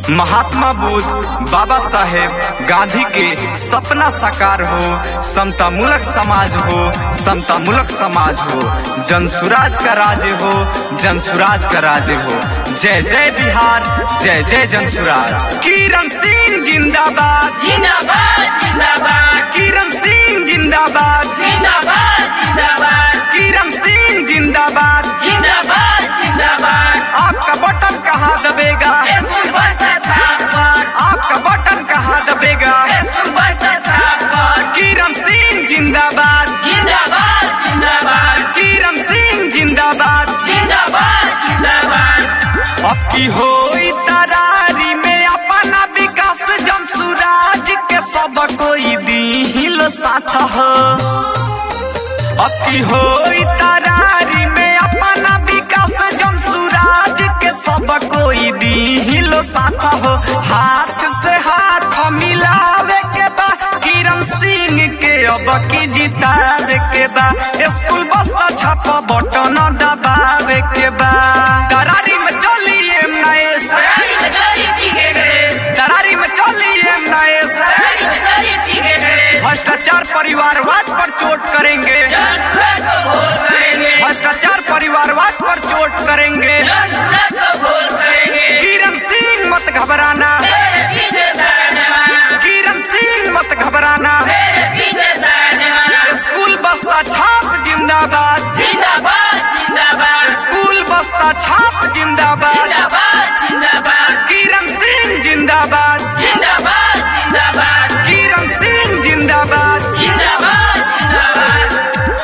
महात्मा बुद्ध बाबा साहेब गांधी के सपना साकार हो समता मूलक समाज हो समता मूलक समाज हो जन सुराज का राज्य हो जन सुराज का राज्य हो जय जय बिहार जय जय जन सुराज किरण सिंह जिंदाबाद जिंदाबाद जिंदाबाद किरण सिंह जिंदाबाद जिंदाबाद जिंदाबाद किरण सिंह जिंदाबाद जिंदाबाद जिंदाबाद आपका बटन कहाँ दबेगा स्कूल बस्ता छाप पर आपका बटन कहाँ दबेगा स्कूल बस्ता छाप पर किरण सिंह जिंदाबाद जिंदाबाद जिंदाबाद किरण सिंह जिंदाबाद जिंदाबाद जिंदाबाद अब की हो तरारी में अपना विकास जम सुराज के सब कोई दी साथ हो अब की हो तरारी में अपना विकास जम सुराज के सब कोई दी साथ हो हाथ से हाथ मिलावे के बा किरण सिंह के अब की जितावे के बा स्कूल बस्ता छाप बटन दबावे के बा करारी में चलिए नएस सरारी में चली पीके गणेश करारी में चलिए नएस सरारी में चली पीके गणेश भ्रष्टाचार परिवारवाद पर चोट करेंगे जन सूरज को भोर करेंगे भ्रष्टाचार परिवारवाद पर चोट करेंगे जन सूरज को भोर करेंगे किरण सिंह मत घबराना मेरे पीछे सारा जमाना किरण सिंह मत घबराना मेरे पीछे सारा जमाना स्कूल बस्ता छाप जिंदाबाद जिंदाबाद जिंदाबाद स्कूल बस्ता छाप जिंदाबाद जिंदाबाद जिंदाबाद किरण सिंह जिंदाबाद जिंदाबाद जिंदाबाद किरण सिंह जिंदाबाद जिंदाबाद जिंदाबाद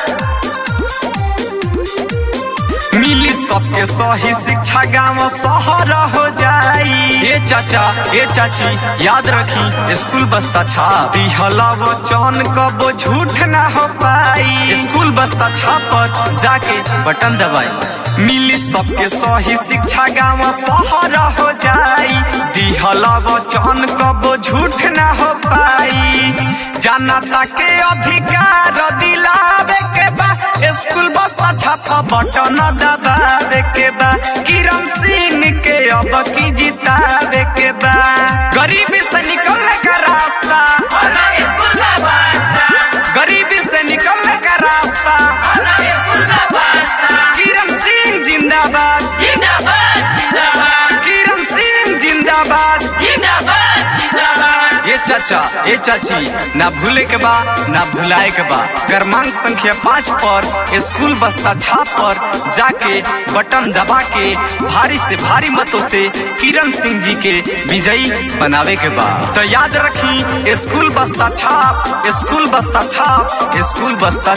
मिली सबके सही शिक्षा गांव शहर हो जाई ए चाचा ए चाची याद रखी स्कूल बस्ता छाप दिहला वचन कबो झूठ ना हो पाई स्कूल बस्ता छाप पर जाके बटन दबाई मिली सबके सही शिक्षा गांव शहर हो जाई दिहला वचन कबो झूठ ना हो पाई जनता के अधिकार दिलावे के बा स्कूल बस्ता छापा बटन दबावे के बा किरण सिंह के अब की जितावे के बा गरीबी से निकलने का रास्ता आना स्कूल का वास्ता गरीबी से निकलने का रास्ता आना स्कूल का वास्ता किरण सिंह जिंदाबाद जिंदाबाद जिंदाबाद किरण सिंह जिंदाबाद जिंदाबाद जिंदाबाद ये चाचा ये चाची ना भूले के बा ना भुलाए के बा क्रमांक संख्या पाँच पर स्कूल बस्ता छाप पर जाके बटन दबा के भारी से भारी मतों से किरण सिंह जी के विजयी बनावे के बा तो याद रखी स्कूल बस्ता छाप स्कूल बस्ता छाप स्कूल बस्ता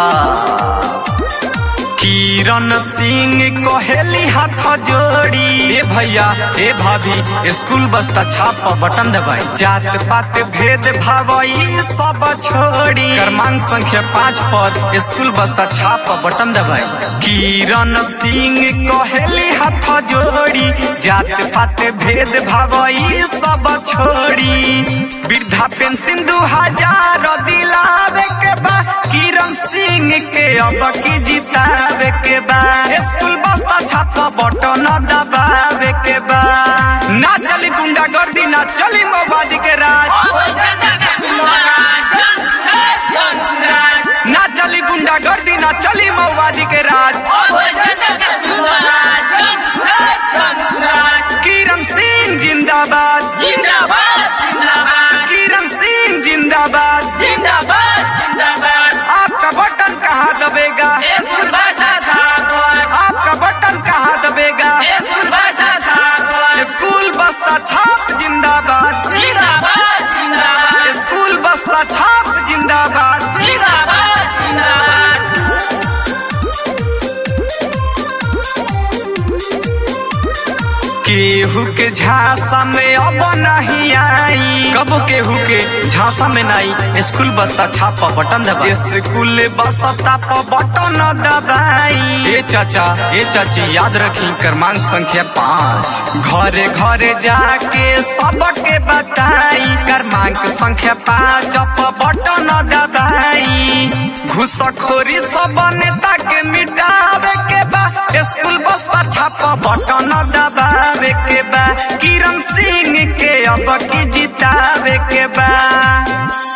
छाप किरण सिंह कहेली हाथ जोड़ी ए भैया ए भाभी स्कूल बस्ता छाप पर बटन दबाई जात पात भेद भाव ई सब छोड़ी क्रमांक संख्या पाँच पर स्कूल बस्ता छाप पर बटन दबाई किरण सिंह कहेली हाथ जोड़ी जात पात भेद भाव ई सब छोड़ी वृद्धा पेंशन दू हजार दिलावे के बा किरण सिंह के अब की जितावे के बा स्कूल बस्ता छापा बटन दबावे के बा ना चली गुंडागर्दी ना चली मोबादी के राज कोई जनता का सुराज जन सूरज जन सूरज ना चली गुंडागर्दी ना चली मोबादी के राज कोई जनता का सुराज जन सूरज जन सूरज किरण सिंह जिंदाबाद जिंदाबाद जिंदाबाद किरण सिंह जिंदाबाद जिंदाबाद जिंदाबाद आपका बटन कहाँ दबेगा स्कूल बस्ता छाप पर आपका बटन कहाँ दबेगा स्कूल बस्ता छाप पर स्कूल बस्ता छाप जिंदाबाद जिंदाबाद जिंदाबाद स्कूल बस्ता छाप जिंदाबाद जिंदाबाद जिंदाबाद केहू के झांसा में अब नहीं आई कब केहू के झांसा में नहीं स्कूल बस्ता छापा बटन दबाई स्कूल बस्ता पर बटन दबाई ए चाचा ए चाची याद रखी क्रमांक संख्या पाँच घरे घरे जाके सबके बताई क्रमांक संख्या पाँच पर बटन दबाई घुसखोरी सब नेता के के मिटावे के बा स्कूल बस पर छापा बटन दबावे के बा किरण सिंह के अब की जितावे के बा